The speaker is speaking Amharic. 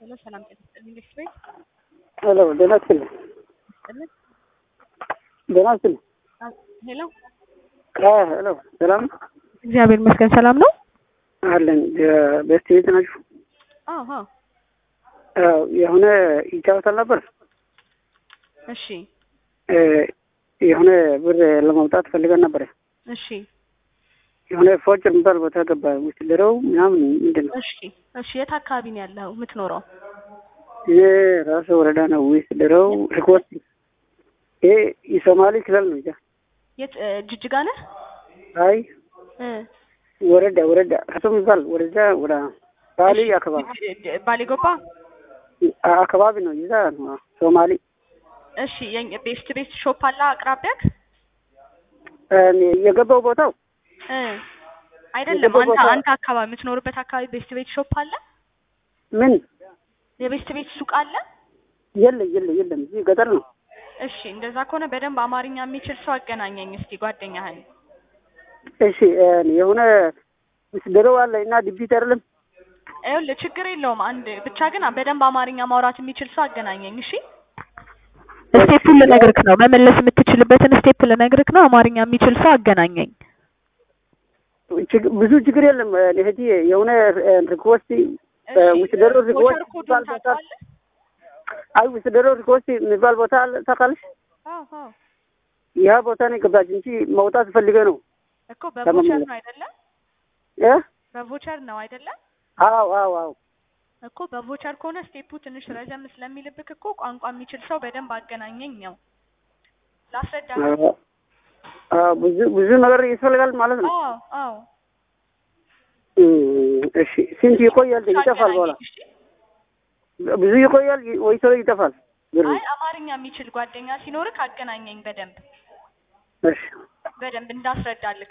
ሄሎ ሰላም ጤና ይስጥልኝ። እንዴት ቤት ሄሎ ደህና ይስጥልኝ። ይስጥልኝ። ደህና ይስጥልኝ። አ- ሄሎ አዎ ሄሎ ሰላም እግዚአብሔር ይመስገን ሰላም ነው። አለን። ቤስት ቤት ናችሁ? አዎ አዎ። አዎ የሆነ ይጫወታል ነበር እሺ እ የሆነ ብር ለማውጣት ፈልገን ነበር። እሺ የሆነ ፎጭ የሚባል ቦታ ገባ ውስጥ ድረው ምናምን ምንድን ነው እሺ እሺ። የት አካባቢ ነው ያለው የምትኖረው? ይሄ ራሱ ወረዳ ነው ውስጥ ድረው ሪኮርድ ይሄ የሶማሌ ክልል ነው። ያ የት እ፣ ጅጅጋ ነህ? አይ እ ወረዳ ወረዳ ራሱ የሚባል ወረዳ ወደ ባሌ እሺ፣ አካባቢ ጅ- ጅ- ባሌ ጎባ። አ- አካባቢ ነው። ይዛ ነው ሶማሌ እሺ የኝ- ቤስት ቤስት ሾፕ አለ አቅራቢያክ? እ፣ የገባው ቦታው እ አይደለም የገባው አንተ ቦታ- አንተ አካባቢ የምትኖርበት አካባቢ ቤስት ቤት ሾፕ አለ? ምን የቤስት ቤት ሱቅ አለ? የለም የለም የለም እዚህ ገጠር ነው። እሺ እንደዛ ከሆነ በደንብ አማርኛ የሚችል ሰው አገናኘኝ እስቲ ጓደኛህን። እሺ እ፣ የሆነ ምስደረው አለ እና ድቢት አይደለም ይኸውልህ ችግር የለውም አንድ ብቻ ግን በደንብ አማርኛ ማውራት የሚችል ሰው አገናኘኝ እሺ። ስቴፑን ልነግርክ ነው። መመለስ የምትችልበትን ስቴፕ ልነግርክ ነው። አማርኛ የሚችል ሰው አገናኘኝ። ችግ- ብዙ ችግር የለም። እ፣ እህቴ የሆነ እ፣ ሪኮስት እሺ፣ ውስደሮ ሪኮስት ቮቸር ኮዱን የሚባል ቦታ ታውቀዋለህ? አይ ውስደሮ ሪኮስት የሚባል ቦታ አለ ታውቃለሽ? አዎ አዎ ያ ቦታ ነው የገባች እንጂ መውጣት ፈልገ ነው እኮ በቮቸር ለመመለስ። ነው አይደለ? እ? በቮቸር ነው አይደለ? አዎ አዎ አዎ እኮ በቮቸር ከሆነ ስቴፑ ትንሽ ረዘም ስለሚልብክ እኮ ቋንቋ የሚችል ሰው በደንብ አገናኘኝ ነው ላስረዳ። አዎ፣ አዎ፣ ብዙ ብዙ ነገር ያስፈልጋል ማለት ነው። አዎ አዎ እም፣ እሺ ስንት ይቆያል? ይጠፋል በኋላ አገናኘኝ፣ እሺ? ብዙ ይቆያል ወይ ቶሎ ይጠፋል? ብሩ አይ አማርኛ የሚችል ጓደኛ ሲኖርክ አገናኘኝ በደንብ እሺ በደንብ እንዳስረዳልክ